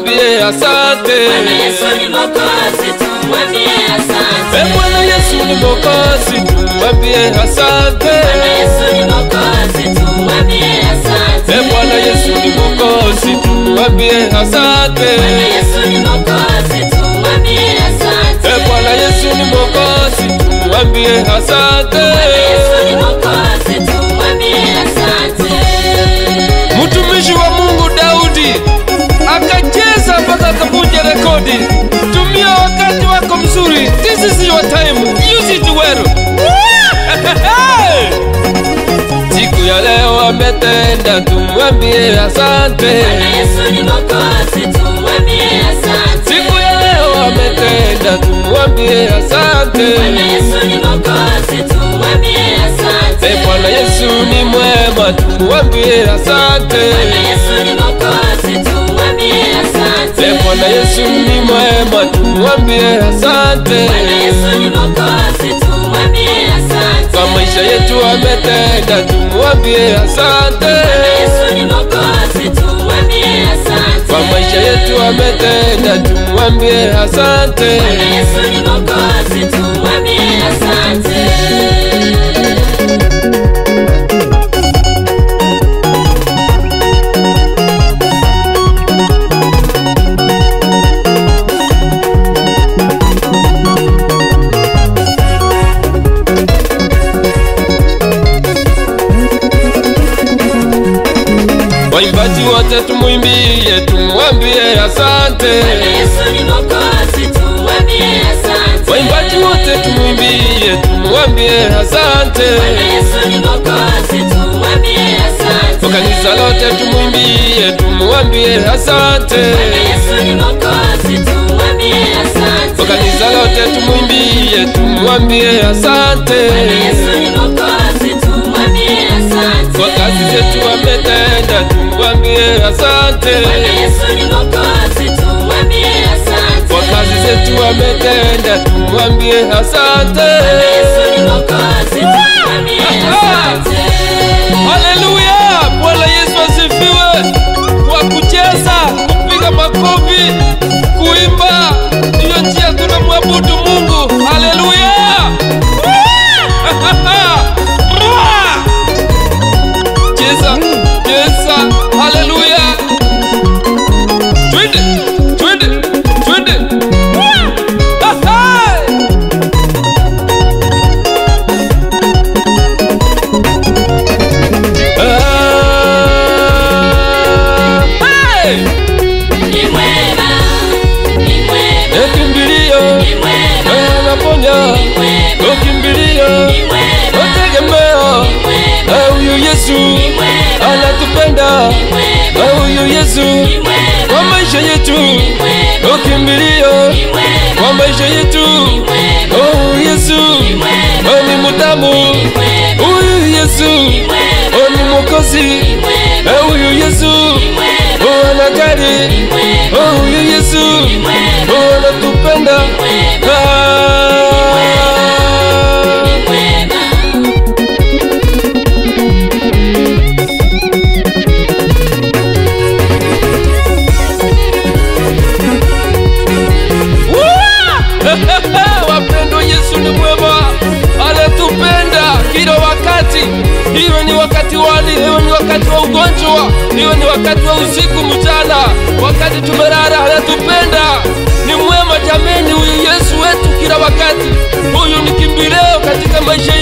tumwambie asante. Bwana Yesu ni Mwokozi, tumwambie asante. E Bwana Yesu ni Mwokozi, tumwambie asante. Bwana Yesu ni Mwokozi, tumwambie asante. E Bwana Yesu ni Mwokozi, tumwambie asante. Bwana Yesu ni Mwokozi, tumwambie asante. E Bwana Yesu ni Mwokozi, tumwambie asante. Bwana Yesu ni Mwokozi, tumwambie asante. Mtumishi wa Mungu Daudi akacheza mpaka akavunja rekodi. Tumia wakati wako mzuri. This is your time. Use it well. Siku ya leo ametenda, tumwambie asante. Bwana Yesu ni Mwokozi, tumwambie asante. Siku ya leo ametenda, tumwambie asante. Bwana Yesu ni Mwokozi, tumwambie asante. E Bwana Yesu ni mwema, tumwambie asante. Bwana Yesu ni Mwokozi, tumwambie asante. E Bwana Yesu ni mwema, tumwambie asante. Bwana Yesu ni Mwokozi, tumwambie asante. Kwa maisha yetu ametenda, tumwambie asante. Bwana Yesu ni Mwokozi, tumwambie asante. Kwa maisha yetu ametenda, tumwambie asante. Bwana Yesu ni Mwokozi, tumwambie asante. Waimbaji wote tumwimbie, tumwambie asante. Bwana Yesu ni Mwokozi, tumwambie asante. Waimbaji wote tumwimbie, tumwambie asante. Bwana Yesu ni Mwokozi, tumwambie asante. Kwa kanisa lote tumwimbie, tumwambie asante. Bwana Yesu ni Mwokozi, tumwambie asante. Kwa kanisa lote tumwimbie, tumwambie asante. Bwana Yesu ni Mwokozi, tumwambie asante. Kwa kazi zetu ametenda, tumwambie asante. Bwana Yesu ni Mwokozi, tumwambie asante. Kwa kazi zetu ametenda, tumwambie asante. Bwana Yesu ni Mwokozi, tumwambie asante. Haleluya! Bwana Yesu asifiwe. Kwa kucheza, kupiga makofi, kuimba, ndiyo njia tunamwabudu Mungu. Haleluya! Cheza, cheza, haleluya! Twende, twende, twende! Ah, hey! Ah, hey! Ni mwema, ni mwema, Ekimbilio, ni mwema, anaponya, ni mwema, okimbilio, ni mwema, otegemeo, ni mwema, Eh, huyu Yesu ni mwema, anatupenda, ni mwema, Eh, huyu Yesu ni mwema, kwa maisha yetu, ni mwema, okimbilio ni mwema, kwa maisha yetu, ni mwema, Oh, huyu Yesu ni mwema, Oh, ni mutamu, ni mwema, huyu Yesu ni mwema, Oh, ni mwokozi, ni mwema, Eh, huyu Yesu ni mwema, Oh, anajali, ni mwema, Oh, huyu Yesu ni mwema, Oh, anatupenda ni mwema, Ah. ni mwema. Woo! Wapendwa, Yesu ni mwema, anatupenda kila wakati. Iwe ni wakati wali, iwe ni wakati wa ugonjwa, iwe ni wakati wa usiku, mchana, wakati tumelala, anatupenda. Ni mwema jameni, huyu Yesu wetu kila wakati. Huyu ni kimbilio katika maisha